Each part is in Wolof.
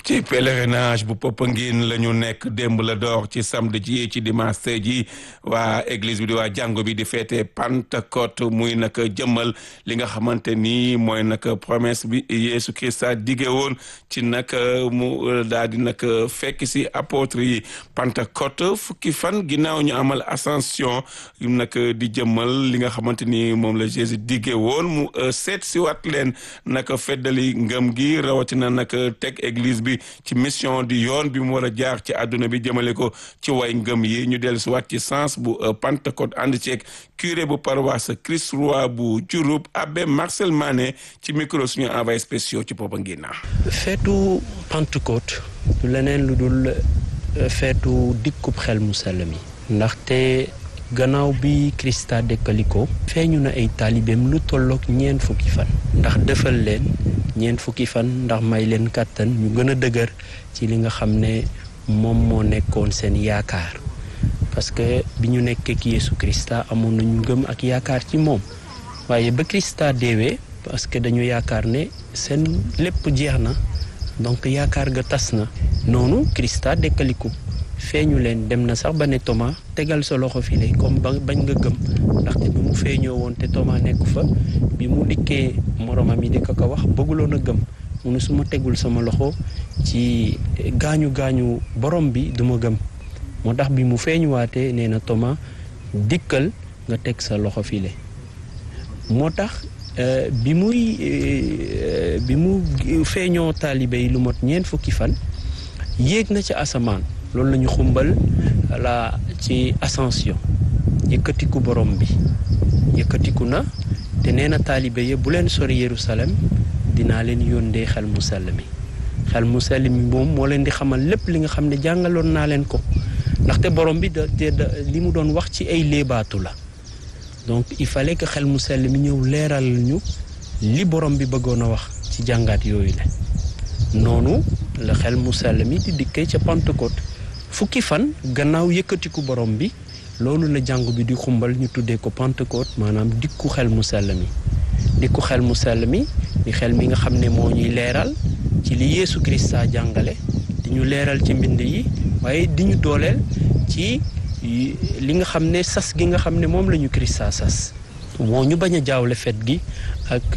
ci pèlerinage bu Popenguine la ñu nekk démb la door ci samedi ji ci dimanche tey ji waa église bi di waa jàngo bi di feete Pentecôte muy nag jëmmal li nga xamante ni mooy nag promesse bi Yeesu Christa dige woon ci nag mu daal di nag fekk si apôtre yi Pentecôte fukki fan ginnaaw ñu amal ascension nag di jëmmal li nga xamante ni moom la Jésus dige woon mu seet si wat leen nag feddali ngëm gi rawatina nag teg église bi ci mission di yoon bi mu war a jaar ci àdduna bi jëmale ko ci way ngëm yi ñu dellu si waat ci sens bu Pentecôte ànd ceeg curé bu paroisse Christ Roi bu Diouroup abbé Marcel Mané ci micro suñu envoyé spéciaux ci Popenguine. feetu Pentecôte du leneen lu dul feetu dikkub xel mu sell mi ndaxte gannaaw bi Krista dekkaliko feeñu na ay taalibeem lu tolloog ñeent fukki fan ndax defal leen ñeent fukki fan ndax may leen kàttan ñu gën a dëgër ci li nga xam ne moom moo nekkoon seen yaakaar parce que bi ñu nekkee ak Yeesu Krista amoon nañu gëm ak yaakaar ci moom waaye ba Krista deewee parce que dañu yaakaar ne seen lépp jeex na donc yaakaar ga tas na noonu Krista dekkaliku feeñu leen dem na sax ba ne Thomas tegal sa loxo file comme ba bañ nga gëm ndaxte bi mu feeñoo woon te Thomas nekku fa bi mu dikkee moromam yi di ko ko wax bëgguloon a gëm mu ne su ma tegul sama loxo ci gaañu gaañu borom bi du ma gëm moo tax bi mu feeñuwaatee nee na Thomas dikkal nga teg sa loxo file moo tax bi muy bi mu feeñoo taalibe yi lu mot ñeent fukki fan yéeg na ci asamaan loolu la ñu xumbal la ci ascension yëkkatiku borom bi yëkkatiku na te nee na taalibe yi bu leen sori Yerusalem dinaa leen yóndee xel mu sell mi xel mu sell mi moom moo leen di xamal lépp li nga xam ne jàngaloon naa leen ko ndaxte borom bi da li mu doon wax ci ay léebaatu la donc il fallait que xel mu sell mi ñëw leeral ñu li borom bi bëggoon a wax ci jàngaat yooyu la noonu la xel mu sell mi di dikkee ca Pentecôte fukki fan gannaaw yëkkatiku borom bi loolu la jàngu bi di xumbal ñu tuddee ko Pentecôte maanaam dikku xel mu sell mi dikku xel mu sell mi di xel mi nga xam ne moo ñuy leeral ci li Yeesu Krista jàngale di ñu leeral ci mbind yi waaye di ñu dooleel ci li nga xam ne sas gi nga xam ne moom la ñu Krista sas moo ñu bañ a jaawle fet gi ak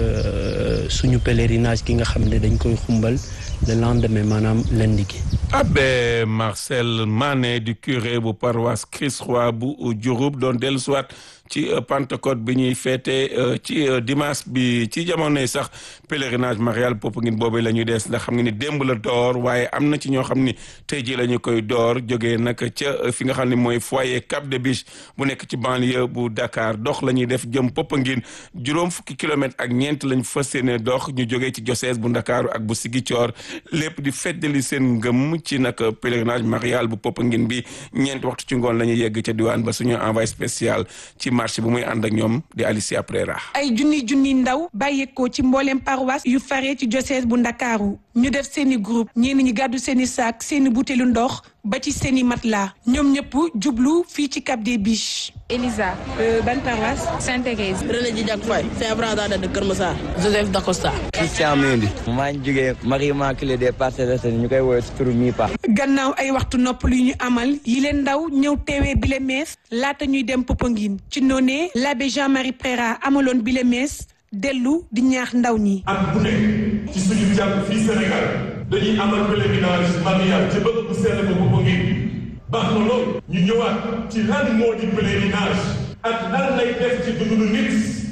suñu pèlerinage gi nga xam ne dañ koy xumbal le lendemain maanaam lundi gi abbé Marcel Mané du curé bu paroisse Christ Roi bu Diouroup doon dellu siwaat ci Pentecôte bi ñuy féete ci dimanche bi ci jamonoy sax pèlerinage marial Popenguine boobu la ñuy des ndax xam nga ni démb la door waaye am na ci ñoo xam ni tey jii la ñu koy door jógee nag ca fi nga xam ne mooy foyer Cap de Biche bu nekk ci banlieue bu Dakar dox la ñuy def jëm Popenguine juróom fukki kilomètres ak ñeent lañ fas yéene dox ñu jógee ci diocèse bu Ndakaaru ak bu Ziguinchor lépp di feddali seen ngëm ci nag pèlerinage marial bu Popenguine bi ñeent waxtu ci ngoon la ñuy yegg ca diwaan ba suñu envoyé spécial ci marché bu muy ànd ak ñoom di Alicia Prera ay junni junni ndaw bàyyeekoo ci mbooleem paroisse yu faree ci diocèse bu Ndakaaru ñu def seeni groupe ñenn ñi gàddu seeni saak seeni butéelu ndox ba ci seeni matelas ñoom ñëpp jublu fii ci Cap des Biches. Elisa. ban paroisse. Sainte-Thérèse. René Djidiack Faye. Saint-François de Kër Massar. Joseph Dacosta. Christian Mendy. maa ngi jógee Marie Immaculée des Parcelles Assainies ñu koy woowee si turu Mipa. gannaaw ay waxtu nopp lu ñu amal yi leen ndaw ñëw teewee bile mees laata ñuy dem Popenguine ci noonee l'abbé Jean-Marie Préra amaloon bile mees dellu di ñaax ndaw ñi. at bu nekk ci suñu jàpp fii Sénégal dañuy amal pèlerinage marial ci bëgg bu sell ba Popenguine baax na lool ñu ñëwaat ci lan moo di pèlerinage ak lan lay def ci dundu nit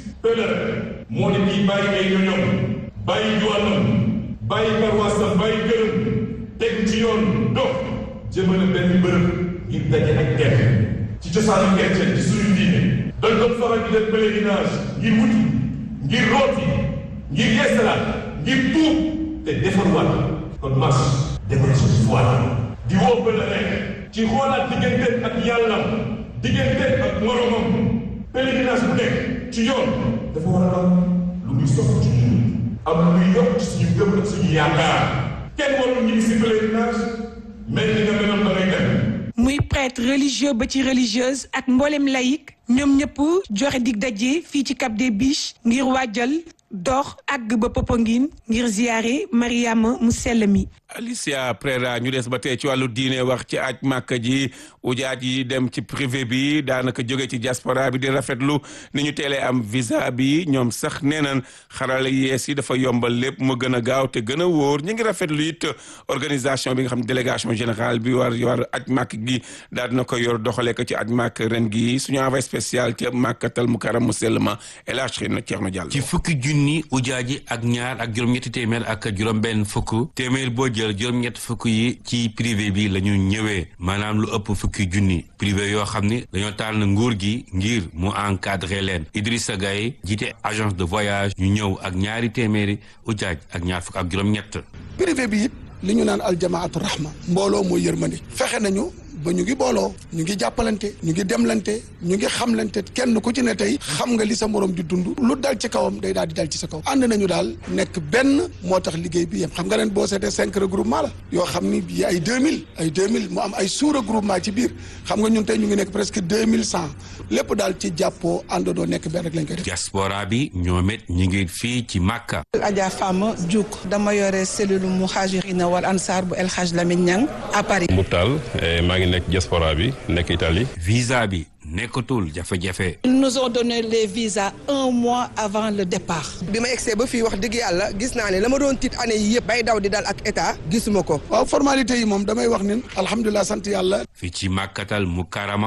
pèlerin moo di kii bàyyi ay ñoñom bàyyi juwaanam bàyyi paroisse bàyyi gërëm teg ci yoon dox jëmale benn bërëb ngir daje ak kenn ci cosaanu chrétien ci suñu diine dañ doon faral di def pèlerinage ngir wuti ngir rooti ngir yeesalaat ngir tuub te defarwaat kon mas defar suñu foi di woo pèlerin ci xoolaat digganteem ak yàlla digganteem ak moromam pèlerinage bu nekk ci yoon dafa war a am lu muy sof ci ñun am lu muy yokk ci suñu gëm ak suñu yaakaar kenn warul ñu si pèlerinage mel ni nga meloon ba ngay dem muy prêtre religieux ba ci religieuse ak mboolem laïque ñoom ñëpp joxe dig daje fii ci Cap des Biches ngir waajal dox àgg ba Popenguine ngir ziyaare Mariama mu sell mi Alicia Prera ñu des ba tey ci wàllu diine wax ci aj màkka ji ujaat yi dem ci privé bi daanaka jóge ci diaspora bi di rafetlu ni ñu teelee am visa bi ñoom sax nee nañ xarala yees yi dafa yombal lépp mu gën a gaaw te gën a wóor ñu ngi rafetlu it organisation bi nga xam ne délégation générale bi war war aj màkk gi daal dina ko yor doxalee ko ci aj màkk ren gi suñu envoyé spécial ci màkkatal mu karam mu sell ma El Hadj Xina Thierno Diallo ci fukki junni ujaaji ak ñaar ak juróom-ñetti téeméer ak juróom-benn fukk téeméer boo jël juróom-ñett fukk yi ci privé bi la ñu ñëwee maanaam lu ëpp fukki junni privé yoo xam ni dañoo tànn nguur gi ngir mu encadré leen Idrissa Gaye jiite agence de voyage ñu ñëw ak ñaari téeméeri ujaaj ak ñaar fukk ak juróom-ñett. privé bi it li ñu naan aljamaatu rahma mbooloo mooy yërmande fexe nañu ba ñu ngi booloo ñu ngi jàppalante ñu ngi demlante ñu ngi xamlante kenn ku ci ne tey xam nga li sa morom di dund lu dal ci kawam day daal di dal ci sa kaw ànd nañu daal nekk benn moo tax liggéey bi yem xam nga leen boo seetee cinq regroupement la yoo xam ni yi ay deux mille ay deux mille mu am ay sous regroupement ci biir xam nga ñun tey ñu ngi nekk presque deux mille cent lépp daal ci jàppoo àndandoo nekk benn rek lañ koy def diaspora bi ñoom it ñu ngi fii ci Makka. Adja Fama Diouk dama yore cellule muhajirina wal ansar bu El Hadj Lamine Niang à Paris. Mboutal maa ngi nekk diaspora bi nekk Italie. visa bi nekkatul jafe-jafe. ils nous ont donné les visas un mois avant le départ. bi ma egsee ba fii wax dëgg yàlla gis naa ne la ma doon tiit année yi yëpp bay daw di dal ak état gisuma ko. waaw formalité yi moom damay wax ni alhamdulilah sant yàlla. fii ci Makkatal Mukarrama